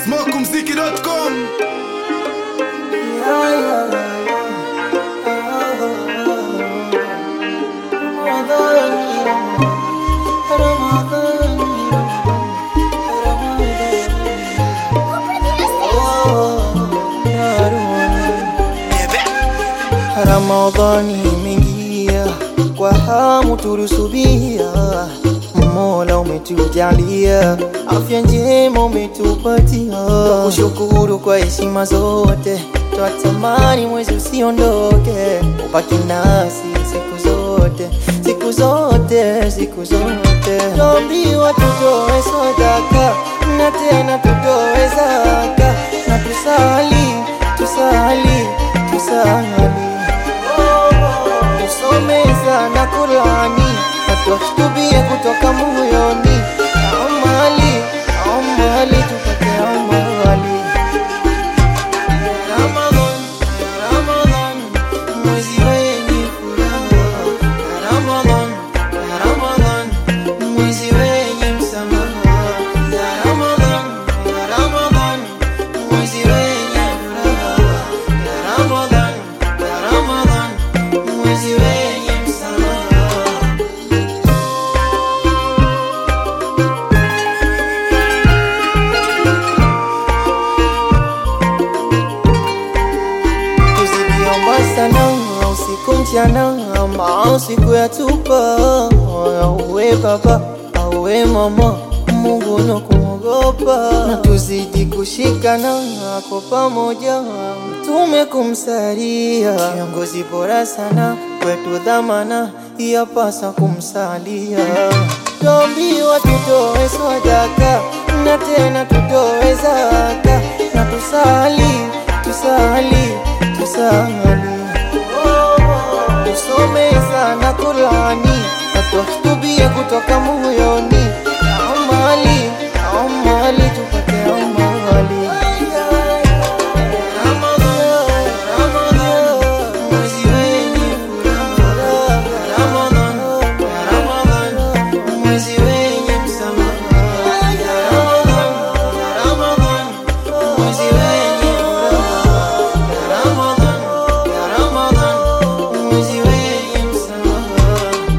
smokumziki.com Ramadhani imeingia kwa hamu tulisubia, Mola umetujalia afya njema umetupatia, kushukuru kwa heshima zote, twatamani mwezi usiondoke, ubaki nasi siku zote, siku zote, siku zote. Tuambiwa tutoe sadaka na tena tutoe zaka na tusali, tusali, tusali tusome sana Qurani na tuakitubie kutoka moyoni, amali amali tupate amali. Ramadhan, Ramadhan, mwezi wenye furaha. Ramadhan, Ramadhan, mwezi wenye msamaha. Ramadhan, Ramadhan, mwezi wenye furaha. Ramadhan, Ramadhan, mwezi wenye msamaha. Tusijiomba sana usiku mchana, ama siku ya tupa. Auwe baba auwe mama, Mungu na kumwogopa, na tuzidi kushikana kwa pamoja, mtume kumsalia, kiongozi bora sana kwetu, dhamana yapasa kumsalia. Tuambiwa tutoe sadaka na tena tutoe zaka na tusali tusali tusali tusome sana Qurani na tuakitubie kutoka moyoni, amali amali tupate amali. Ramadhan, Ramadhan, mwezi wenye furaha. Ramadhan, Ramadhan, mwezi wenye msamaha. Ramadhan, Ramadhan, mwezi wenye furaha. Ramadhan, Ramadhan, mwezi wenye msamaha.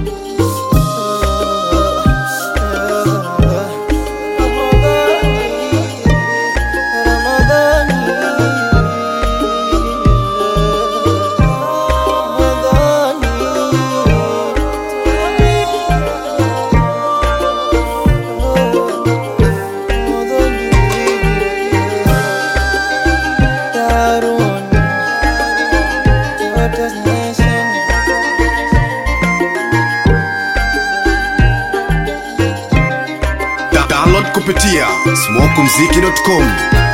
Nation. Da- download kupitia smokumziki.com